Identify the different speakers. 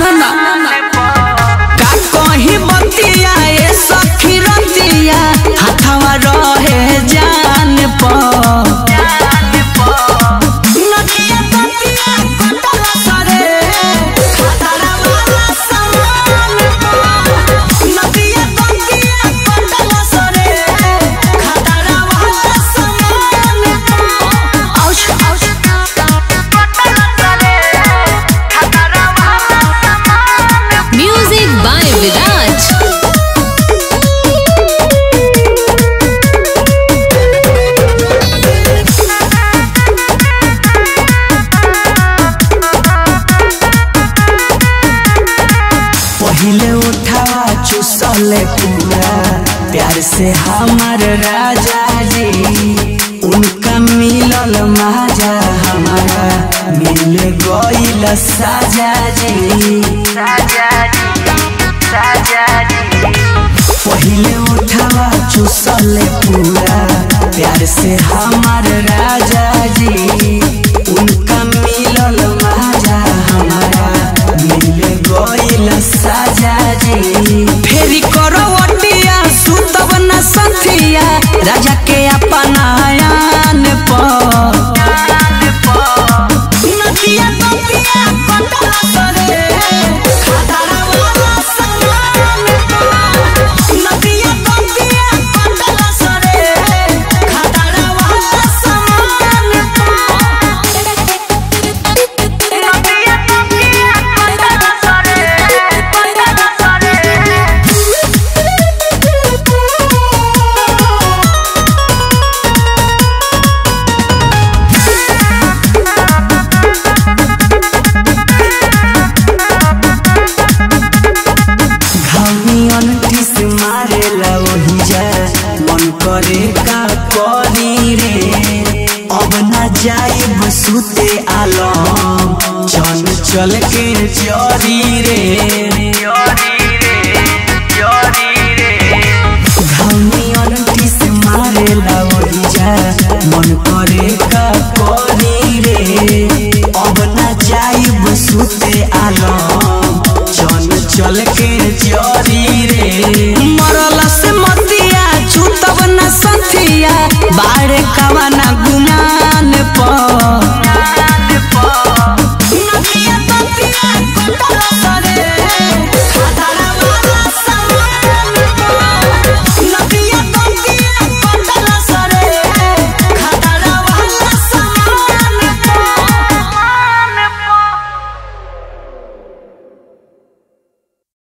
Speaker 1: सुन ना का कहीं बतिया ए सखी रतिया हाथवा रहे जान पर नदिया तटिया कटल सरे खतरा वाला समान पर नदिया तटिया कटल सरे खतरा वाला समान पर ouch ouch
Speaker 2: Music by Viraj.
Speaker 1: पहिले उठावा चुसले पूरा प्यार से हमार राजा जी उनका मिलल माजा हमारा मिल गईल साजा जी पहिले उठावा चुसले पूरा प्यार से हमार राजा जी उनका मिलल माजा हमारा मिल गईल साजा जी फेरी करो अटिया सुतब न सथिया राजा के अपना आयान पर नदिया तटिया कटल सरे खतरा वाला समान पर नदिया तटिया कटल सरे खतरा वाला समान घामियन टिस मारेला वही जा मन करे का करी रे अब ना जाए बसुते आलम चल चल के चरी रे घामियन टिस मारेला वही जा मन करे का करी रे अब ना जाए बसुते आलम चल चल के जरी रे मरल से मतिया छूतब न संथिया बाड़े कवा न गुमा